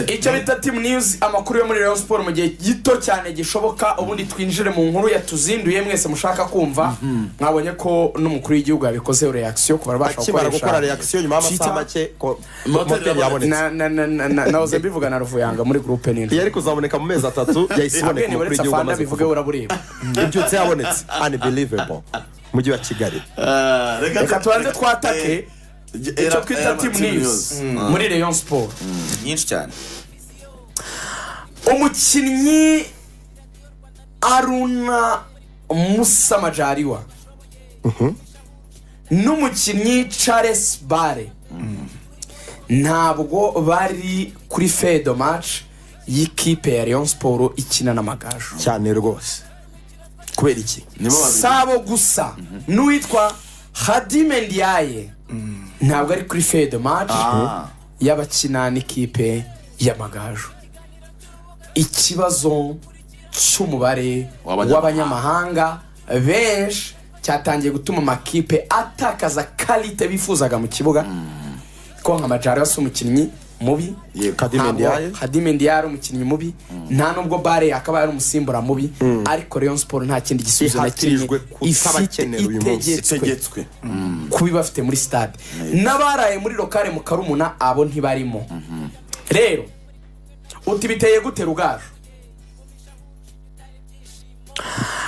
icyo bita timu news amakuru yo muri rayon siporo mu gihe gito cyane gishoboka ubundi twinjire mu nkuru yatuzinduye mwese mushaka kumva mwabonye ko n'umukuru w'igihugu yabikozeho reakisiyo ku bantu babasha akimara gukora gukoresha reakisiyo nyuma y'amasaha Twitter. make ko Moteri moteri yabonetse Na- na- na- na- nahoze mbivuga na ruvuyanga muri gurupe iyo nini ari kuzaboneka mu mezi atatu yahise habwe ntiburetse iboneka umukuru w'igihugu afana amaze bivuge kuvuga urabureba ibyutse yabonetse unbelievable mujyi wa kigali Ah, reka tubanze twatake Eh, icyo era- twita era timu team news news. muri rayon siporo nyinshi cyane umukinnyi aruna musa majariwa n'umukinnyi charles bare ntabwo bari kuri fedo match y'ikipe ya leon siporo ikina n'amagaju cyane rwose kubera iki nibo babiri sabo gusa n'uwitwa hadime ndiaye ntabwo ari kuri fedo match Ah. y'abakina n'ikipe y'amagaju ikibazo cy'umubare W'abanyamahanga. w'abanyamahanga benshi cyatangiye gutuma amakipe atakaza karite bifuzaga mu kibuga ko nka majara si umukinnyi mubi Yego. Kadime Ntabwo Ndiaye. Kadime Ndiaye ari umukinnyi mubi nta nubwo bare yakabaye ari umusimbura mubi ariko Rayon Sport nta kindi gisubizo na kimwe Ihatirijwe kutabakenera uyu munsi. itegetswe itegetswe kubi bafite muri stade n'abaraye muri lokale mu karumuna abo ntibarimo rero uti biteye gute rugaju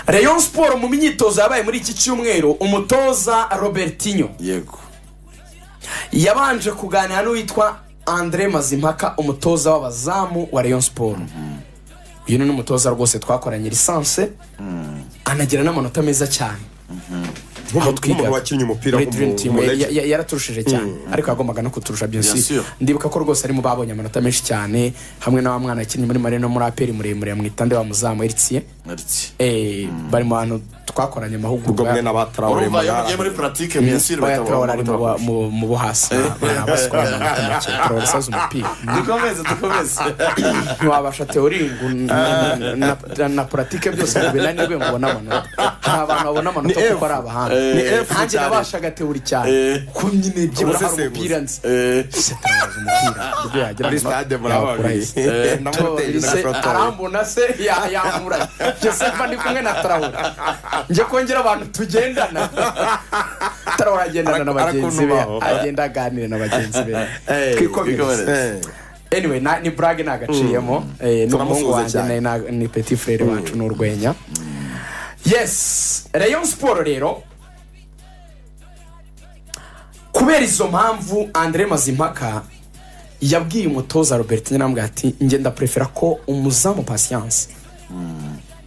Rayon Sport mu myitozo yabaye muri iki cyumweru umutoza Robertinho yego yabanje kuganira n'uwitwa andre mazimpaka umutoza w'abazamu wa rayon siporo uyu ni n'umutoza rwose twakoranye lisanse anagira n'amanota meza cyane aho twigaga. nk'umuntu wakinnye umupira muri wo mu- Dream Team, mu ya- Regi. ya- yaraturushije cyane ariko yagombaga no kuturusha byose sûr. ndibuka ko rwose ari mu babonye amanota menshi cyane hamwe na wa mwana yakinnye muri marino muri aperi muremure yamwita nde wa muzamu eritiye Merci. bari mu bantu twakoranye ubwo amahugurwa mwe n'abatarawure urumva iyo mugiye muri puratike mwiyasire Oya, Traore ari mu ba- mu- mu bo hasi Nta baswa, nta make. Traore asaze umupira dukomeze dukomeze ntiwabasha teoringu na puratike byose ngo binanirwe ngo ubone amanota hari abantu babona amanota Ni kuko F. ari abahanga Ni F nanjye cyane. nabashaga teori cyane Eh. ko nyine byibura hari Ubusesenguzi. umupira nzi Eh, Traore umupira ubwo yagira muri amanota, stade yakura murababiri he. ndamuteye Se- arambona se ya- yamura jose mba ndi kumwe na tarawura njye kongera abantu tugendana tarawura agendana na Araku- bagenzi be arakunubaho. agenda aganira na bagenzi be eh, twikomereze anyway na, ni brag nagaciyemo eh, n'umuhungu Turamusuhuza wanjye cyane. na- na- ni petit frere wacu ni urwenya yes rayon siporo rero kubera izo mpamvu andre mazimpaka yabwiye umutoza robert nyirambwa ati njye ndaprefera ko umuzamu patience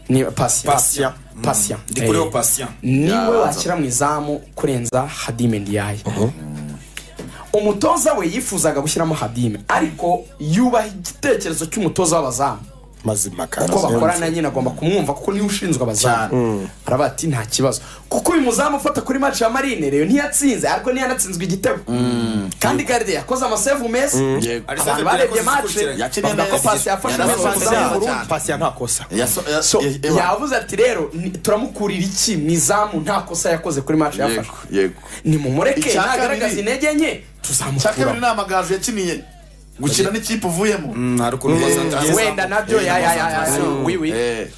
ni pasiya Patient. pasiya ndikuriho pasiya niwe Yaza. washyira mu izamu kurenza hadime ndiyaye umutoza we yifuzaga gushyiramo hadime ariko yubaha igitekerezo cy'umutoza w'abazamu mazima kuko bakorana kandi nyine agomba kumwumva kuko niwe ushinzwe abazamu aravuga ati nta kibazo kuko uyu muzamu ufata kuri match ya marine rero ntiyatsinze ariko ntiyanatsinzwe igitego kandi garide yakoze amasevu meza yego. abantu barebye match Yakiriye bavuga ko neza. pasi yafashe Yarasohotse neza umuzamu neza. w'u Burundi. pasiya nta kosa Yaso- ya- So, ya- ewa. yavuze ati rero ni- turamukurira iki mu izamu nta kosa yakoze kuri match yafashe yego yego nimumureke Icya ntagaragaza kabiri- intege nke cya kabiri tuzamukura ni amagazi yakiniye gukina n'ikipe uvuyemo hari ukuntu Eh, bazatanga wenda nabyo ya ya ya ya wi wi Eh,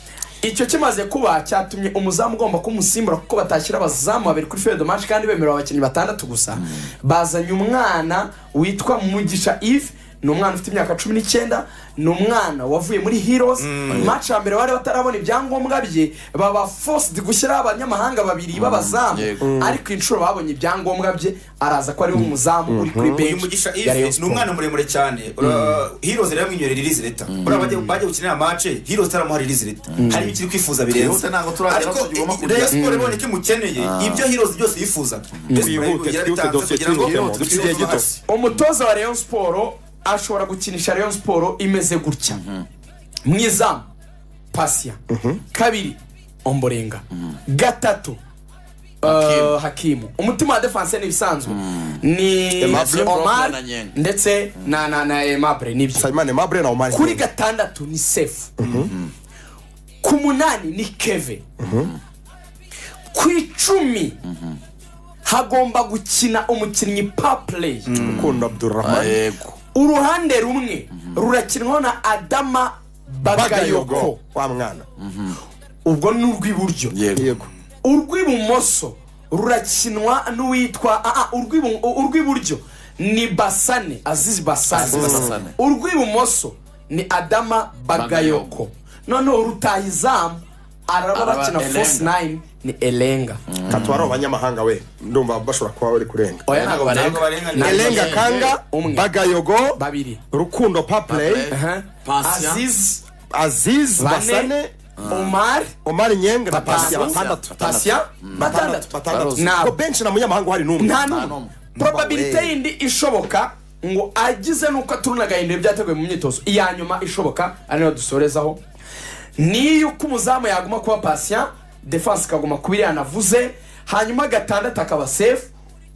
icyo kimaze kuba cyatumye umuzamu ugomba kumusimbura kuko batashyira abazamu babiri kuri fedo match kandi bemerera abakinnyi batandatu gusa bazanye umwana witwa mugisha eve ni umwana ufite imyaka cumi n'icyenda ni umwana wavuye muri heroes match ya mbere bari batarabona ibyangombwa bye baba forced gushyiraho abanyamahanga babiri b'abazamu yego. ariko inshuro babonye ibyangombwa bye araza ko ariwe umuzamu uri kuri uyu bench mugisha ya Rayon ive ni Sport. umwana muremure cyane Ura- heroes rero yamwinyorera irizi leta buriya bajya bajya gukinira amace heroes itaramuha irizi leta hari ibyo ikiri kwifuza birenze Twihute ntabwo turagera ariko aho tugomba i- kujya. rayon siporo ibonye icyo imukeneye ibyo heroes byose yifuzaga Twihute, twihute, dosiye twihutemo, dufite igihe gito. umutoza wa rayon siporo ashobora gukinisha rayon siporo imeze gutya mu izamu pasiya kabiri omborenga gatatu eh, Hakimu. hakimu umutima wa defanse ni ibisanzwe ni Aimable, omar Brock na Nyenga. ndetse na na na emabure ni ibyo sayimani mabure na omari kuri gatandatu ni sefu ku munani ni keve ku icumi hagomba gukina umukinnyi papureyi gakunda abdurrahman yego uruhande rumwe rurakinwaho na adama bagayoko bagayoko wa mwana ubwo ni urw'iburyo yego urw'ibumoso rurakinwa n'uwitwa ah, ah, urw'ibu- urw'iburyo ni basane azizi basane Azizi Basane. urw'ibumoso ni adama bagayoko Bagayoko. noneho urutaha izamu araba Araba bakina Elenga. force nine ni elenga katwara abanyamahanga we ndumva bashobora kuba bari kurenga oya Ntabwo ntabwo barenga barenga Ntabwo elenga barenga. kanga Umwe. bagayogo babiri rukundo papley Papley. Aha. Patient. azizi aziz bane basane omar omar nyenga na Patient. pasya batandatu Patient, batandatu batandatu Nabo. ko benshi nta munyamahanga uhari n'umwe Nta nta n'umwe n'umwe. probabilite Mbawe. yindi ishoboka ngo agize nuko aturunaganya ibintu byateguwe mu myitozo iya nyuma ishoboka ari nayo dusorezaho ni yuko umuzamu yaguma kuba pasiya defanse ikaguma kuba iriya navuze hanyuma gatandatu akaba sefu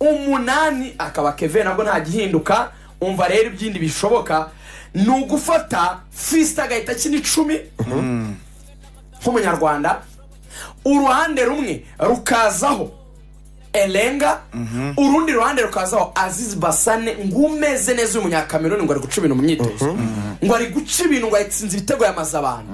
umunani akaba keve nabwo nta gihinduka umva rero ibyindi bishoboka ni ugufata fisite agahita akina icumi nk'umunyarwanda uruhande rumwe rukazaho elenga urundi ruhande rukazaho azizi basane ngumeze neza uyu munyakameruni ngo ari guca ibintu mu myitozo ngo ari guca ibintu ngo yatsinze ibitego yamaze abantu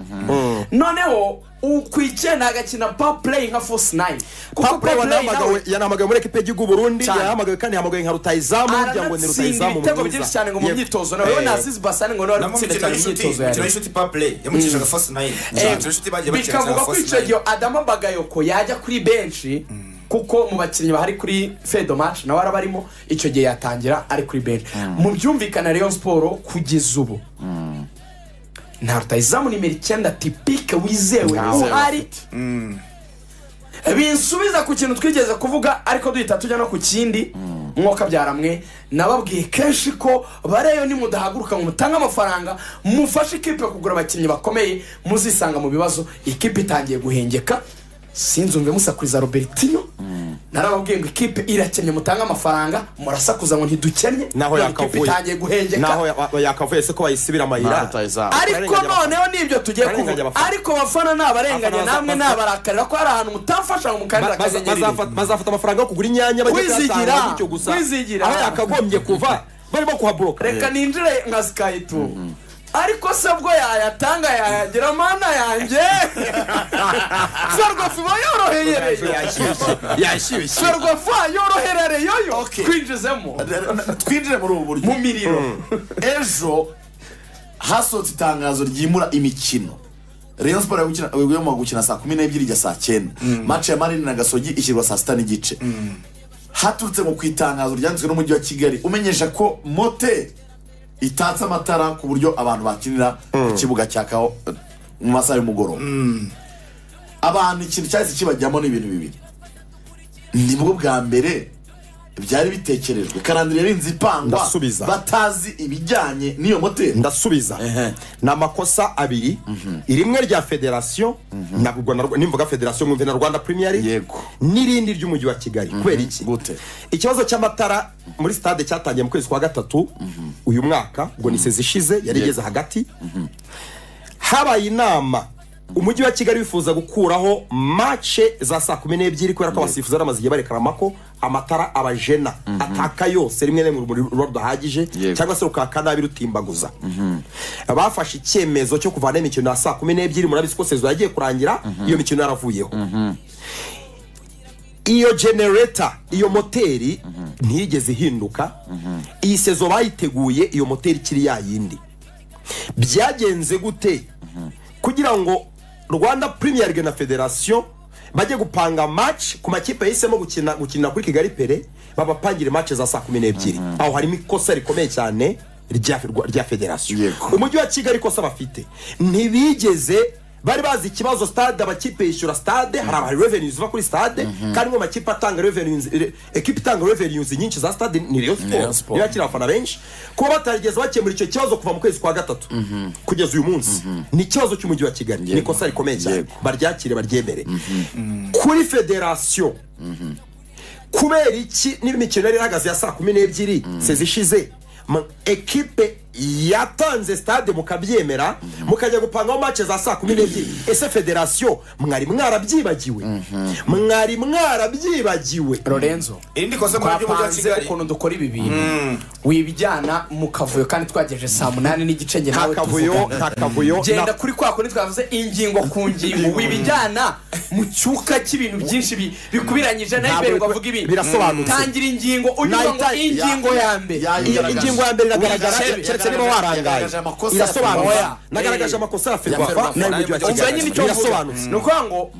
noneho ukwicyenda agakina pa play nka force nine kuko pa papley play nawe wanahamagawe yanahamagawe muri ekipe y'igihugu burundi Cyane. yanahamagawe kandi yahamagawe nka rutayizamu kugira ngo ni aranatsinda rutayizamu ibitego mwiza. byinshi cyane ngo mu Yego. myitozo nawe na Eh, azizi basane ngo nawe ari namwe gutsinda mukino cyane mu w'inshuti myitozo mukino yari w'inshuti papley yamucishaga fasi nayini umukino w'inshuti bagiye bakina bikavuga ko icyo gihe adama bagayoko yajya kuri benshi kuko mu bakinnyi bahari kuri fedomash nawe araba arimo icyo gihe yatangira ari kuri benshi mu byumvikana rayon siporo kugeza ubu nta rutayizamu nimero icyenda tipike wizewe uhari binsubiza ku kintu twigeze kuvuga ariko duhita tujya no ku kindi mwuka byaramwe nababwiye kenshi ko bareyo nimudahaguruka ngo mutange amafaranga mufashe ikipe kugura abakinnyi bakomeye muzisanga mu bibazo ikipe itangiye guhengeka sinzumve musakuriza robertino narababwiye ngo ikipe irakennye mutange amafaranga murasakuza ngo ntidukennye naho none ikipe yakavuye itangiye guhengeka naho ya- yakavuye se ko bayisibira amayira ariko Barenganya abafana. noneho nibyo tugiye Barenganya kuvuga abafana. ariko bafana nabarenganya Abafana namwe baza- nabarakarira ko hari ahantu mutamfasha ngo mukanira Ba- baza- akanyenyeri bazafata- bazafata amafaranga yo kugura inyanya bajya Kwizigira. kuyatanga bityo gusa Kwizigira. aho yakagombye kuva barimo kuhaboroka reka ninjire nka sikayitubu ariko se bwo yayatanga yayagira mana yanjye ferwafu iba yorohereye yashyushye ferwafu yoroherereyoyo Okay. kwinjizemo twinjire muri ubu buryo mu miriro ejo hasohotse itangazo ryimura imikino rayon siporo yo gukina- yagomba gukina saa kumi n'ebyiri ijya saa cyenda mace ya marini na gasogi ishyirwa saa sita n'igice haturutse ngo ku itangazo ryanditswe n'umujyi wa kigali umenyesha ko mote itatse amatara ku buryo abantu bakinira ku kibuga cya kaho eh, mu masaha y'umugoroba abantu ikintu cyahise kibajyamo ni ibintu bibiri nibwo bwa mbere byari bitekerejwe karandire yarinze ipangwa Ndasubiza. batazi ibijyanye n'iyo moteri ndasubiza ni amakosa abiri rimwe rya federasiyo ntabwo na- nimvuga federasiyo mwumve na rwanda premier Yego. n'irindi ry'umujyi wa kigali kubera iki Gute? ikibazo cy'amatara muri stade cyatangiye mu kwezi kwa gatatu uyu mwaka ubwo ni sezi ishize yari igeze hagati habaye inama umujyi wa kigali wifuza gukuraho mace za saa kumi n'ebyiri kubera ko abasifuzi bamaze igihe barekarama ko amatara abajena ataka yose rimwe na rimwe urumuri ruba rudahagije Yego. cyangwa se rukaka nabi rutimbaguza bafashe icyemezo cyo kuvana imikino ya saa kumi n'ebyiri murabizi ko sezo yagiye kurangira iyo mikino yaravuyeho iyo genereta iyo moteri ntiyigeze ihinduka iyi sezo bayiteguye iyo moteri ikiri ya yindi byagenze gute kugira ngo rwanda premier League na federasiyo bajye gupanga match ku makipe yahisemo gukina gukina kuri kigali pere babapangire match za saa kumi n'ebyiri aho harimo ikosa rikomeye cyane rya rya federasiyo Yego. umujyi wa kigali ikosa bafite ntibigeze bari bazi ikibazo stade amakipe yishyura stade hari abari revenue ziva kuri stade kandi mu makipe atanga revenues re- ekipa itanga revenues nyinshi za stade ni Rayon Rayon Sport Sport. niyo yakira abafana benshi kuba batarigeze bakemura icyo kibazo kuva mu kwezi kwa gatatu kugeza uyu munsi ni ikibazo cy'umujyi wa kigali ni ikosa rikomeye cyane baryakire baryemere kuri federasiyo kubera iki n'imikino yari ihagaze ya saa kumi n'ebyiri sezi ishize ma- ekipe yatanze stade mukabyemera mukajya gupangaho mace za saa kumi n'ebyiri ese federasiyo mwari mwarabyibagiwe mwari mwarabyibagiwe lorenzo iri ni kosa muri ry'umujyi wa twapanze kigali ukuntu dukora ibi bintu wibijyana mu kavuyo kandi twagejeje saa munani n'igice njye nta nawe kavuyo tuvugana. nta kavuyo genda na- kuri kwa kundi twavuze ingingo ku ngingo wibijyana mu cyuka cy'ibintu byinshi bi- bikubiranyije nawe Ntabwo imbere biku- ukavuga ibi birasobanutse. tangira ingingo unyura ngo Nayita- ingingo ya- ya mbere ya- Iyo ingingo ya mbere iragaragara Yagaragaje- keretse niba warangaye yagaragaje amakosa ya irasobanutse Ferwafa. nagaragaje Eh, amakosa ya Ferwafa. ferwafa nayo mujyi wa ubwo nyine kigali icyo mvuga birasobanutse ni ukuvuga ngo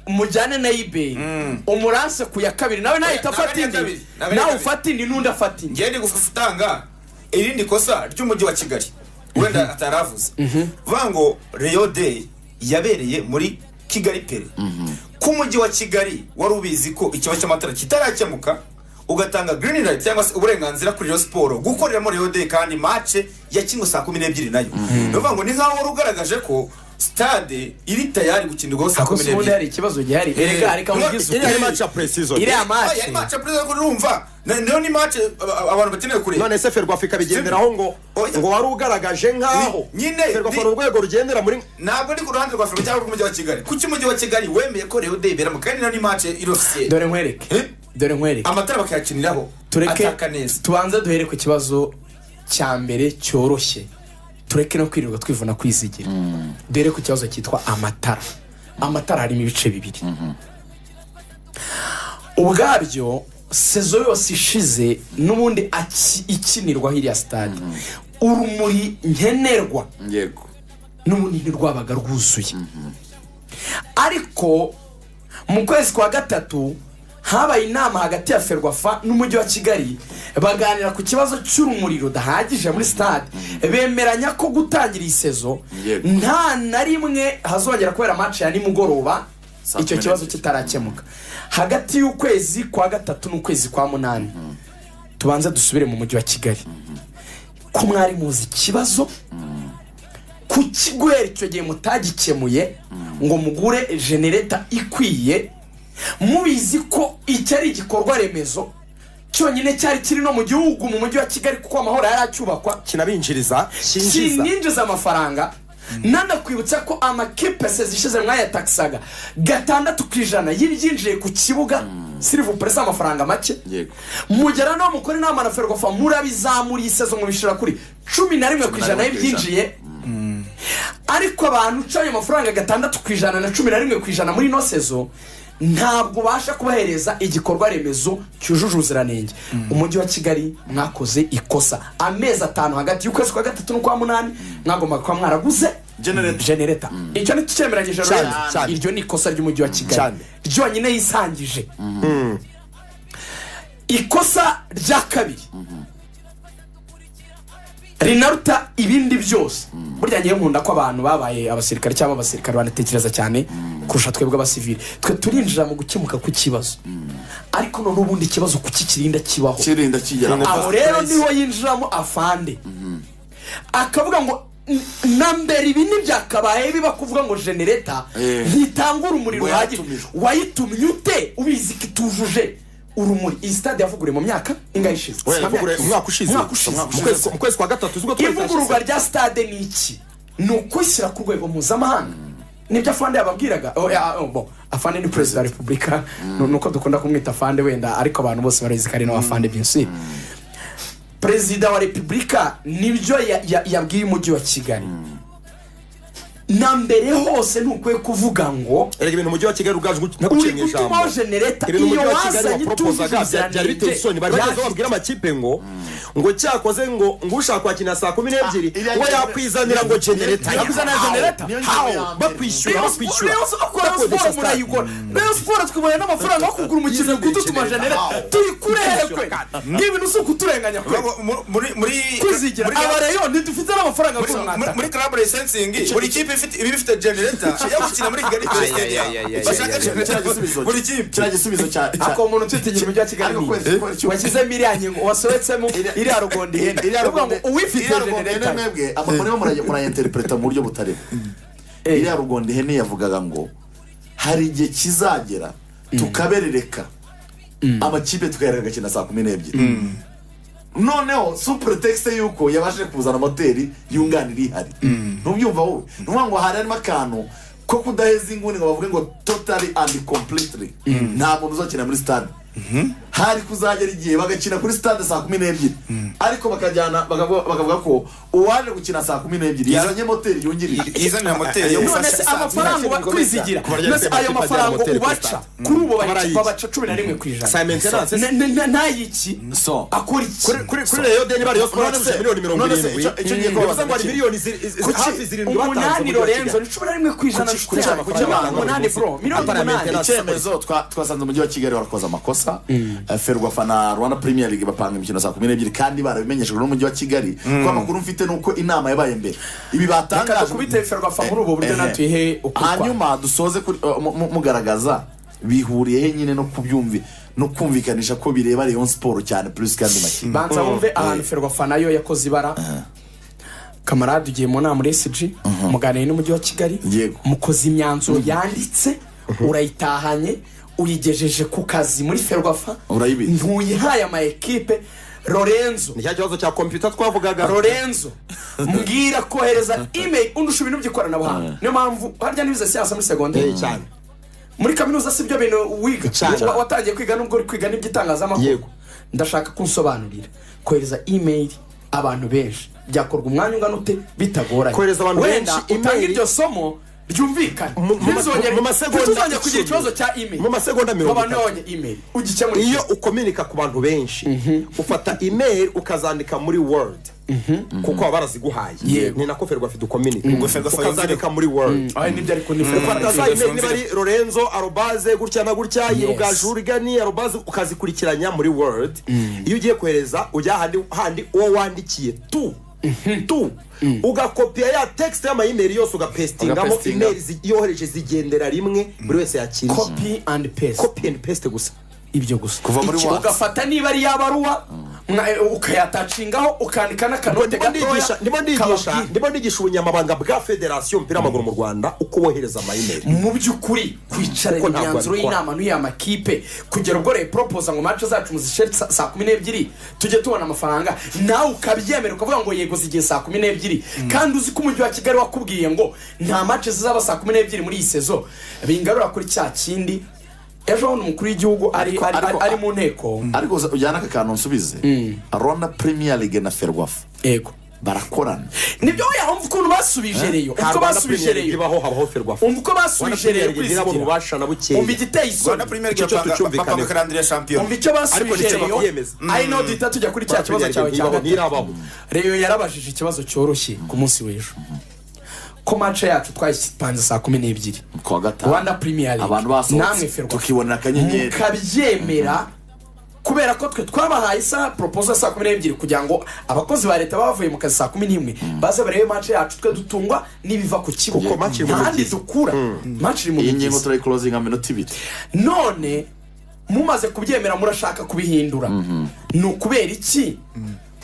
mujyane na ibeyi umuranse ku ya kabiri nawe nahita Nawe afata ya indi kabiri, nawe ya nawe kabiri. ufata indi n'undi afata indi ngende gutanga irindi kosa ry'umujyi wa kigali wenda ataravuze vuga ngo reyo day yabereye muri kigali pere ko umujyi wa kigali wari ubizi ko ikibazo cy'amatara kitarakemuka ugatanga green light cyangwa se uburenganzira kuri iyo siporo gukoreramo reyo day kandi mace yakinwe saa kumi n'ebyiri nayo ni ukuvuga ngo ni nk'aho wari ugaragaje ko sitade iri tayari gukinirwaho saa ako kumi si ubundi hari n'ebyiri ikibazo gihari erega hari Niba- kamugize iriya ni ukuri mace ya pre-season iriya Aya mace ni mace perezida kuri urumva Na- niyo ni mace aba- abantu bakeneye kureba none se ferwafa ikabigenderaho ngo Oya. ngo wari ugaragaje nk'aho Nyine, ferwafa ni- ni urwego rugendera muri ntabwo ndi ku ruhande rwa afurika cyangwa rw'umujyi wa kigali kuki umujyi wa kigali wemeye ko reyo de ibera mu kandi nayo ni mace irosiye dore nkwereke Eh? dore nkwereke amatara bakayakiniraho tureke ataka neza tubanze duhere ku kibazo cya mbere cyoroshye tureke no kwirirwa twivuna kwizigira duhere ku kibazo cyitwa amatara amatara harimo ibice bibiri ubwabyo sezo yose ishize n'ubundi aki- ikinirwa hiriya sitade urumuri nkenerwa yego n'ubundi ntirwabaga rwuzuye ariko mu kwezi kwa gatatu habaye inama hagati ya ferwafa n'umujyi wa kigali baganira ku kibazo cy'urumuri rudahagije muri sitade bemeranya ko gutangira iyi sezo Yego. nta na rimwe hazongera kubera match ya nimugoroba Saa icyo kumi kibazo n'ebyiri. kitarakemuka hagati y'ukwezi kwa gatatu n'ukwezi kwa munani tubanze dusubire mu mujyi wa kigali ko mwari muzi ikibazo ku kiguhera icyo gihe mutagikemuye ngo mugure genereta ikwiye mubizi ko iki ari igikorwa remezo cyonyine cyari kiri no mu gihugu mu mujyi wa kigali kuko amahoro yari acyubakwa kinabinjiriza kinjiza kininjiza amafaranga nanakwibutsa ko amakipe zishize mwayatakisaga gatandatu ku ijana y'ibyinjiye ku kibuga sirivu puresi amafaranga make Yego. mugera no mukore inama na ferwafa murabizamura iyi sezo mubishira kuri cumi na rimwe ku na ijana rimwe ku ijana. y'ibyinjiye ariko abantu uca ayo mafaranga gatandatu ku ijana na cumi na rimwe ku ijana muri ino sezo ntabwo ubasha kubahereza igikorwa remezo cyujuje ubuziranenge umujyi wa kigali mwakoze ikosa amezi atanu hagati y'ukwezi kwa gatatu n'ukwa munani mwagombaga kuba mwaraguze Generator. genereta icyo ni cyemeranyije Cyane, Lorenzo. cyane. iryo ni ikosa ry'umujyi wa kigali Cyane. ryonyine yisangije ikosa rya kabiri rinaruta ibindi byose burya ngewe nkunda ko abantu babaye abasirikare cyangwa abasirikare banatekereza cyane kurusha twebwe abasivili twe turinjira mu gukemuka kw'ikibazo ariko none ubundi ikibazo kukikirinda kibaho kirinda kigera aho rero niho yinjiramo afande akavuga ngo "N- na mbere ibi ntibyakabaye biba kuvuga ngo genereta Eh. ntitanga urumuri Ngo ruhagije yatumijwe. wayitumye ute ubizi ko itujuje urumuri iyi stade yavuguriwe mu myaka ingahe ishize Oya, Mu myaka navuguruye ishize. umwaka ushize umwaka ushize Mu kwezi- mu kwezi kwa gatatu sibwo twari ivugururwa rya stade ni iki ni ukwishyira ku rwego mpuzamahanga nibyo afande yababwiraga Oh, ya- oh, bo, afande ni perezida wa repubulika ni ni uko dukunda kumwita afande wenda ariko abantu bose barabizi ko ari nawe afande byinshi perezida wa repubulika nibyo ya- ya- yabwiye umujyi wa kigali na mbere hose ntukwiye kuvuga ngo erega ibintu umujyi wa kigali ubwaje uri naguciye mu ijambo gutumaho genereta ibintu iyo umujyi wa kigali wazanye wapropozaga bya- byari biteye isoni bari bageze aho itujuje babwira amakipe ngo ngo cyakoze ngo ngo ushaka kwakira saa kumi n'ebyiri iriya we genera- yakwizanira ngo genereta Yakwizanira How? genereta? Niyo ngingo How? ya mbere. bakwishyura Rayon bakwishyura Sport- Rayon bakodesha Sport stade. murayigura rayon siporo twiboneye n'amafaranga yo kugura umukino guto tumajenere tuyikurekwe n'ibintu si ukuturenganya kwe Vuga ngo mu- muri muri- kwizigira muri- aba rayon ntidufite n'amafaranga muri- muri- y'urumwata muri club licensingi buri kipe ifite iba ifite generator yo gukina muri kigali Ay, ay, Stadium. ay, ay, ay, Bashaka ay, ay, generator ay, ay, ay. buri kipe kiriya gisubizo cya cya- ako umuntu utwitiye umujyi wa kigali Ariko ni kwezi iki? gukora icyo- washyizemo iriya nkingo wasohetsemo Iriya- iriya rugondo ihenda iriya Ni ukuvuga rugonde- ngo uwifite iriya rugonde ihene genereta mwebwe amakuru arimo murajya murayinterpreta mu buryo butarimo iriya rugonde ihene yavugaga ngo hari igihe kizagera tukaberereka amakipe tukayareka agakina saa kumi n'ebyiri noneho supuretekisite y'uko yabashije kuzana moteri yunganira ihari ntubyumva wowe ni ukuvuga ngo hari harimo akantu ko kudaheza inguni ngo bavuge ngo totari andi kompuritiri nta muntu uzakina muri sitade hari kuzagera igihe bagakina kuri sitade saa kumi n'ebyiri ariko bakajyana bakavuga bakavuga ko uwaje gukina saa kumi n'ebyiri Ya- yazanye moteri yungirije izanira moteri yo none gufasha se saa sita. amafaranga uba kwizigira Kuba ryari mbese kwemera ayo ikipe ajyana mafaranga moteri kuri ubaca stade. kuri ubu bari- Barayizi. babaca cumi na rimwe ku ijana sa maintenance Na- na- na- ntayiki so akora iki kuri kuri kuri reyo deni bari yo sport None se- yacuje miliyoni mirongo none se irindwi icyo- icyo gihe Mm. ko bivuze ngo hari bazakina. miliyoni ziri- iz- Kuki? hafi zirindwi batanze umunani umujyi wa Kigali. lorenzo ni cumi na rimwe ku ijana Kuki- nshuti kuki yanjye amafaranga umunani abantu umunani baguzi? bro miliyoni Apara umunani maintenance. icyemezo twa- twasanze umujyi wa kigali warakoze amakosa Eh, ferwafa na rwanda premier league bapanga imikino saa kumi n'ebyiri kandi barabimenyeshejwe n'umujyi wa kigali ko amakuru mfite ni uko inama yabaye mbere ibi Reka batangaje dukubite ferwafa muri ubu buryo Ehe. natwe ihe ukutwa. hanyuma dusoze kuri- uh, mu- mu- mugaragaza bihuriye he nyine no kubyumvi no kumvikanisha ko bireba rayon siporo cyane plus kandi makipe banza wumve ahantu ferwafa nayo yakoze ibara kamarade ugiye mu nama muri esiji muganire n'umujyi wa kigali Yego. mukoze imyanzuro yanditse urayitahanye uyigejeje ku kazi muri ferwafa Urayibitse. ntuyihaye ama ekipe lorenzo ni cya kibazo cya kompiyuta twavugaga lorenzo mbwira kohereza imeri undusha ibintu by'ikoranabuhanga niyo mpamvu harya n'ibiza siyansa muri segonderi cyane muri kaminuza si byo bintu wiga Cyane. Wa- watangiye kwiga nubwo uri kwiga n'iby'itangazamakuru Yego. ndashaka ko unsobanurira kohereza email abantu benshi byakorwa umwanya ungana ute bitagoranye Kohereza abantu wenda benshi utange email- iryo somo ryumvikane Mu- mu ma- ntizongere mu masegonda ntituzongere kugira icumi. ikibazo cya email Mu masegonda mirongo abantu itatu. babonye email ugikemura iyo iki? ukominika ku bantu benshi ufata email ukazandika muri word kuko baba baraziguhaye Yego. ni nako ferwafa dukominika Ferwafa ukazandika yumvira. muri word Ay, nibyo ariko ni ufata za Ferwafa email yumvira. niba ari lorenzo arobaze gutya na gutya irugaju urigani arobaze ukazikurikiranya muri word iyo ugiye kohereza ujya handi handi uwo wandikiye tu tu ugakopiya ya text y'amayimeri yose ugapestingamo Ugapestinga. email zi- yohereje zigendera rimwe buri wese yakiriye copy and paste copy and paste gusa ibyo gusa Kuva muri Iki- WhatsApp. ugafata niba ari yabaruwa ukayatacingaho ukandika n'akanote ndimo ndigisha ndimo ndigisha kababwira. ndimo ndigisha ubunyamabanga bwa federasiyo y'umupira w'amaguru mu rwanda uko bohereza amayimeri mu by'ukuri kwicara Kuko ntabwo imyanzuro abikora. y'inama n'uyu amakipe kugera ubwo reporopoza ngo mace zacu muzishere sa- saa kumi n'ebyiri tujye tubona amafaranga nawe ukabyemera ukavuga ngo yego zigiye saa kumi n'ebyiri kandi uzi ko umujyi wa kigali wakubwiye ngo nta mace zizaba saa kumi n'ebyiri muri iyi sezo bingarura kuri cya kindi ejo bundi umukuru w'igihugu ari, Ariko- ari, ari, ariko- ari mu nteko ariko uza- ujyana aka kantu nsubize rwanda premier league na ferwafa yego barakorana nibyo weya umva ukuntu basubije reyo umva uko basubije reyo ibaho habaho ferwafa umva uko basubije reyo nabo kwizigira mubasha na umva bukeya igiteye rwanda isoni premier Icyo league bapanga tucyumvikaneho. bapanga karandire ya shampiyona umva icyo Ariko basubije nicyo reyo babyemeza. ari no duhita tujya kuri cya kibazo cyawe cya ntibaho gatatu ntirabaho reyo yarabajije ikibazo cyoroshye ku munsi w'ejo ko mace yacu twayipanze saa kumi n'ebyiri ku wa gatanu rwanda premier league abantu basohotse namwe ferwafa tukibonera akanyenyeri mukabyemera kubera ko twe twabahaye isaha poropozo ya saa kumi n'ebyiri kugira ngo abakozi ba leta baba bavuye mu kazi saa kumi n'imwe baze barebe mace yacu twe dutungwa n'ibiva ku kibuga Kuko match iri mu ntahandi migezi. dukura mace iri mu iyi ngingo migezi turayikorozinga minota ibiri none mumaze kubyemera murashaka kubihindura ni ukubera iki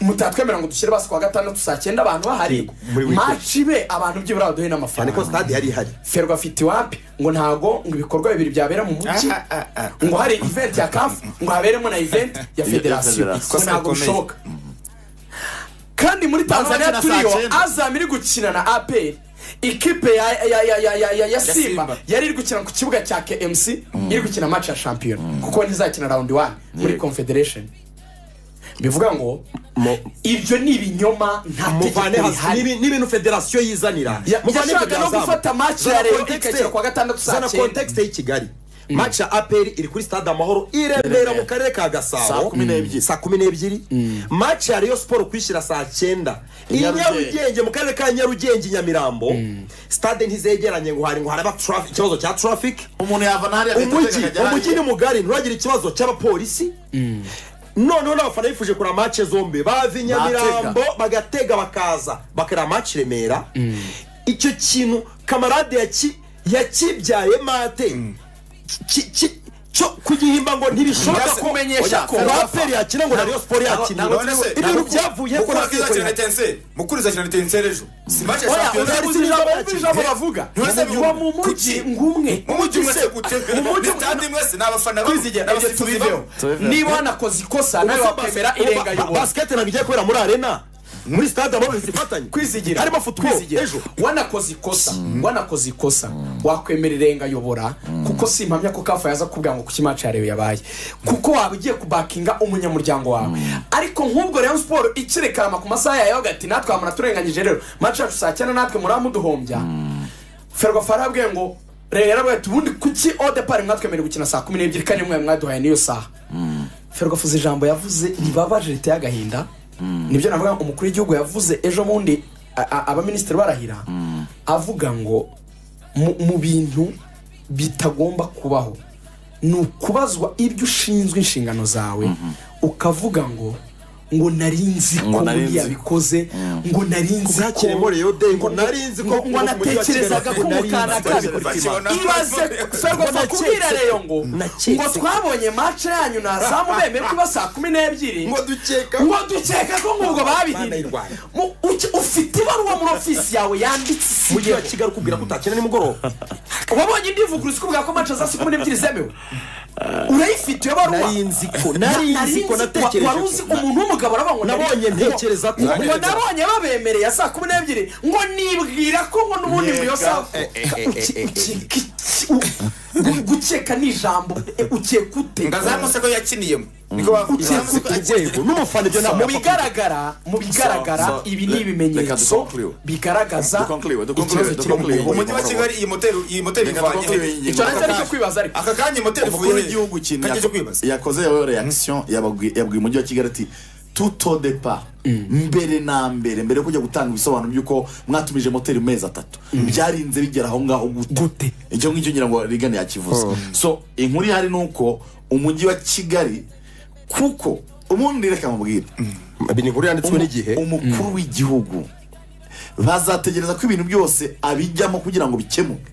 mutatwemerera ngo dushyire basi kuwa gatandatu saa cyenda abantu bahari muri weekend. maci be abantu byibura baduhe cyane ko n'amafaranga stade yari ihari ferwa afite iwapi ngo ntago ngo ibikorwa bibiri byabera mu mujyi Ah, ah, ah, ah. ngo hari event ya kafu ngo haberemo na event ya federasiyo federasiyo. ngo ntago Ikosa rikomeye. bishoboka kandi muri tanzania Abakina saa turiyo cyenda. azam iri gukina na aperi ikipe ya, ya, ya, ya, ya, ya, ya simba Simba. yari iri gukina ku kibuga cya kmc iri gukina match ya shampiyona kuko ntizakina round one muri Yego. confederation bivuga ngo ibyo ni ibinyoma nta muvane tegeko hasi rihari N'ibi- n'ibintu federasiyo yizanira Ya- Muvane yashakaga ibyo no byazamu. gufata match ya Zana Reyo context- igashyira kuwa gatandatu saa zana cyenda. context y'i kigali match ya aperi iri kuri stade amahoro i remera mu karere ka Saa gasabo kumi n'ebyiri. saa kumi n'ebyiri match ya rayon siporo kwishyira saa cyenda i nyarugenge mu karere ka nyarugenge i nyamirambo stade ntizegeranye ngo hari ngo haraba traffic- ikibazo cya traffic umuntu yava na hariya agahita umujyi akajya hariya. umujyi ni mugari nturagira ikibazo cy'abapolisi noneho n'abafana bifuje kureba mace zombi bava i nyamirambo bagatega bakaza bakareba mace i remera icyo kintu kamarade yaki- yakibyaye mate ki- ki- cyo kugihimba ngo ntibishoboka Byase- ko kumenyesha oya, ko- rwaperi yakina ngo na rayon sport yakina none se ibintu byavuye ko mukuru akizakina na rwaperi tenseri mukuru izakina na tenseri ejo si match ya Oya, shampiyona uzabuze uzi ijambo wumva ijambo bavuga Ntiwese uba bihugu. mu mujyi Kuki? ngumwe mu mujyi mwese gute Mu mujyi- nitandi mwese ni abafana kwizigera ibyo tubiveho niba wanakoze ikosa nawe wakwemera irenga yobora basikete ntabwo igiye kubera muri arena muri stade aho bazifatanye kwizigira harimo futball Kwizigira. ejo wanakoze ikosa wanakoze ikosa wakwemera irenga yobora kuko si impamya ko kafa yaza kubwira ngo kuki imaci yarewe yabaye kuko waba ugiye kubakinga umunyamuryango wawe ariko nk'ubwo rayon siporo ikirekarama ku masaha yayo agati natwe wamara turenganyije rero maci yacu saa cyenda natwe muri muduhombya ferwafa yarabwiye ngo rero yarabwiye ati ubundi kuki odepari mwatwemerera gukina saa kumi n'ebyiri kandi mwe mwaduhaye n'iyo saha ferwafuza ijambo yavuze ribabaje riteye agahinda nibyo navuga ngo umukuru w'igihugu yavuze ejo bundi a- a- abaminisitiri barahira avuga ngo mu- mu bintu bitagomba kubaho ni ukubazwa ibyo ushinzwe inshingano zawe ukavuga ngo ngo nari nzi ko nari nzi. buriya bikoze ngo nari nzi Ubwakire muri Rayon Day, ngo nari nzi ko- ngo natekerezaga ko Nari nzi. mukanaka bikora ibaze ferwafa kubwira reyo ngo Naketse. ngo twabonye match yanyu na zamu bemeye kuba saa kumi n'ebyiri Ngo dukeka ko- ngo dukeka ko ngo Mana babihinduye irwanya. Mu- uki- ufite ibaruwa muri ofisi yawe yanditse mujyi wa isigiyeho kigali ukubwira ko utakina nimugoroba wabonye indivuguruza ikubwira ko match za saa kumi n'ebyiri zemewe urayifite iyo baruwa nari nzi ko nari nzi ko natekereje wari uzi umuntu w'umugabo aravuga ngo nabonye nari- ntekereza ko ngo nabonye babemereye saa kumi n'ebyiri ngo nibwira ko ngo n'ubundi Yega. muyosa Eh, gukeka ni ijambo eh, ukeka ute ngazamosego yakiniyemo niko bavuga Ukize Zamusa- urwego n'umufana ibyo mu ntabwo bigaragara mu bigaragara so, ibi le- ni reka ibimenyetso dukonkuriwe. bigaragaza Dukonkuriwe, dukonkuriwe, ikibazo kiri mu dukonkuriwe. gihugu umujyi wa kigali iyi moteri iyi moteri Reka ivanye twongere iyi he? ngingo. Icyo nacyo aricyo kwibaza ariko. aka kanya moteri ivuye umukuru he? w'igihugu kintu Kajya cyo yako- kwibaza yakoze yewe reaction yababwi- yabwiye umujyi wa kigali ati tuto depa mbere na mbere mbere yo kujya gutanga ibisobanuro by'uko mwatumije moteri mu mezi atatu byarinze bigera aho ngaho Gute? gute icyo ngicyo ngira ngo rigane yakivuze so inkuru ihari ni uko umujyi wa kigali kuko ubundi reka mubwire ibi ni inkuru yanditswe n'igihe umukuru w'igihugu bazategereza ko ibintu byose abijyamo kugira ngo bikemuke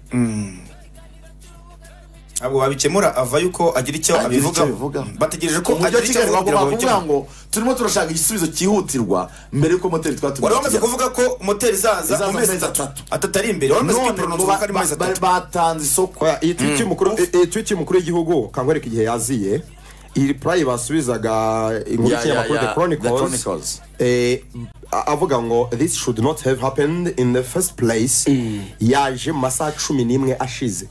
ntabwo wabikemura avayo uko agira icyo Agira icyo abivugaho abivugaho. bategereje ko umujyi agira wa icyo kigali abivugaho kugira ngo babikemure bavuga ngo turimo turashaka igisubizo cyihutirwa mbere y'uko moteri twatumije wari wamaze kujya. kuvuga ko moteri izaza Izaza mu mezi amezi atatu atatu. atatu ari imbere wari umaze none ngo kwiporonoza ba- ko ari mu mezi ba- atatu batanze isoko Oya, iyi tweet y'umukuru- iyi tweet y'umukuru w'igihugu kangwereka igihe yaziye iyi reply basubizaga inkuru Ya, y'ikinyamakuru ya, ya, the chronicles, The Chronicles. eh, a- avuga ngo this should not have happened in the first place yaje mu masaha cumi n'imwe ashize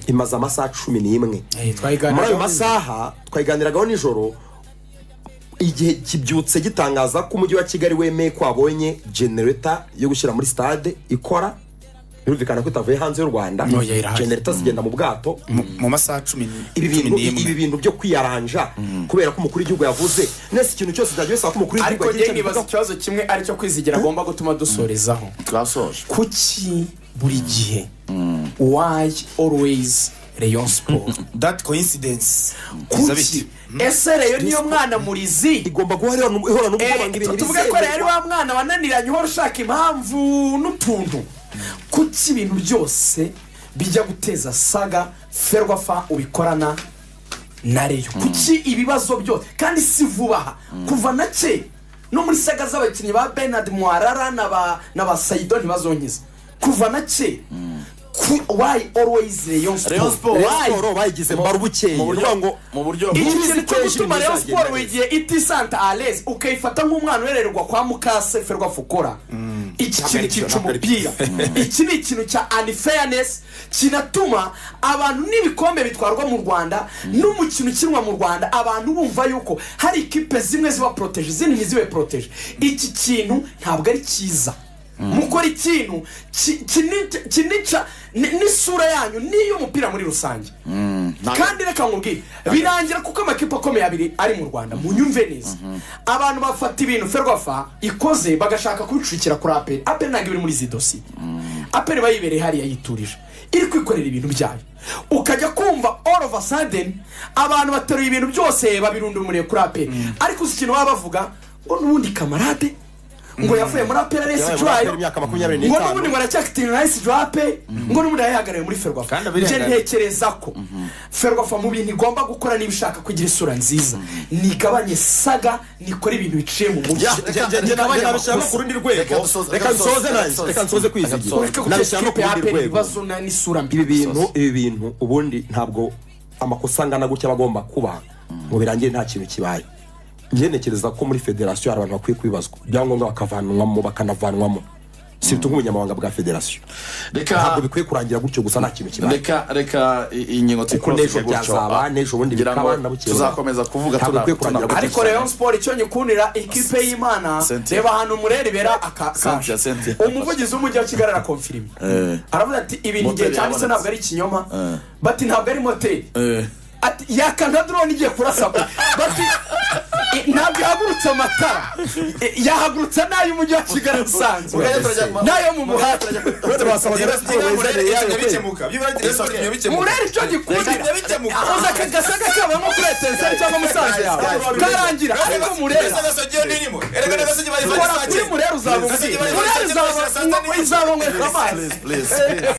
imaze amasaha cumi n'imwe Eh, twayiganiraga muri ayo nijoro. masaha twayiganiragaho nijoro igihe kibyutse gitangaza ko umujyi wa kigali wemeye ko wabonye genereta yo gushyira muri stade ikora birumvikana ko itavuye hanze y'u rwanda Oya, irahari. genereta zigenda mu bwato mu masaha cumi n- ibi cumi bintu ibi n'imwe bintu byo kwiyaranja kubera ko umukuru w'igihugu yavuze nese ikintu cyose cyagiye bisaba ko umukuru ariko w'igihugu yagira njye icyo nibaza abivugaho. ikibazo kimwe aricyo kwizigira agomba gutuma dusorezaho twasoje kuki buri gihe why always rayon sport that coincidence biza kuki bite? ese reyo niyo mwana murizi igomba guha ihora n'ubu- ihora n'ubwoba ngo ibintu tuvuge ko rero ari wa mwana wananiranye uhora ushaka impamvu n'utuntu kuki ibintu byose bijya guteza saga ferwafa ubikorana na reyo kuki ibibazo byose kandi si vuba aha kuva na ke no muri saga z'abakinnyi ba benard mwarara na ba- na ba sayido ntibazongiza kuva na ke wayi always reyo siporo Rayon Sport, Rayon wayi Sport bayigize mba rubukeye mu buryo ndavuga ngo mu buryo iki Muri kintu cyo situation gutuma nizagenda rero siporo neza. igihe itisanta alezi ukayifata nk'umwana urererwa kwa mukase ferwa fukora iki kintu cyica umupira iki ni ikintu cya anifayanesi kinatuma abantu n'ibikombe bitwarwa mu rwanda n'umukino ukinwa mu rwanda abantu bumva yuko hari ikipe zimwe ziba poroteje izindi ntizibe poroteje iki kintu ntabwo ari cyiza mukora ikintu ki- kini- kinica ni- n'isura yanyu n'iy'umupira muri rusange kandi reka nkubwire birangira kuko amakipe akomeye abiri ari mu rwanda munyumve neza abantu bafata ibintu ferwafa ikoze bagashaka kubicukira kuri aperi aperi ntabwo ibiri muri izi dosiye aperi iba yibereye hariya yiturije iri kwikorera ibintu byayo ukajya kumva all of a sudden abantu bateruye ibintu byose babirunda umuriro kuri aperi ariko uzi ikintu baba bavuga ngo n'ubundi kamarade ngo yavuye muri apera resi yabaye jurayo imyaka makumyabiri ngo n'itanu n'ubundi ngo aracyafite resi jurape ngo n'ubundi yayihagarariye muri ferwafa Kandi nje abirengaje. ntekereza ko ferwafa mu bintu igomba gukora niba ishaka kugira isura nziza nigabanye saga nikora ibintu biciye mu Ya, mucyo nge- nge- nge- Reka nabishyiramo dusoze. ku rundi Reka rwego dusoze. reka Reka nsoze dusoze. nanjye reka nsoze kwizigira ureke gutesha nabishyiramo ikipe ya ku rundi apera rwego ibibazo na- n'isura mbi ibi bintu ibi bintu ubundi ntabwo amakosa angana gutya aba agomba kuba ngo birangire nta kintu kibaye njye ntekereza ko muri federasiyo hari abantu bakwiye kubibazwa ibyangombwa bakavanwamo bakanavanwamo si bituma ubunyamabanga bwa federasiyo reka ntabwo bikwiye kurangira gutyo gusa nta kintu kibaye reka reka i- ingingo kuko tuyikoroze n'ejo byazaba n'ejo bundi ngira ngo bikaba nabukeye tuzakomeza kuvuga ntabwo tuna- bikwiye kurangira tuna- gutyo ariko rayon siporo icyo nyikundira ikipe y'imana Cynthia. reba ahantu umureri bera aka- Cynthia, kaje. Cynthia. umuvugizi w'umujyi wa kigali arakomfirima Eh. aravuga ati ibintu igihe Moteri cyanditse yabonetse. ntabwo ari ikinyoma Eh. bati ntabwo ari moteri Eh. ati yaka nka drone igiye kurasa bati "I- ntabwo ihagurutse amatara I- yahagurutse n'ay'umujyi wa kigali usanzwe Mugende turajya- n'ayo mu muhanda mureri icyo gikundira ahuza aka gasaga kaba nko kuri etenseri cyangwa musanze yawe karangira ariko mureri kora kuri mureri uzaba umutsi mureri uzaba- uzarongoka amazi Please, please, please.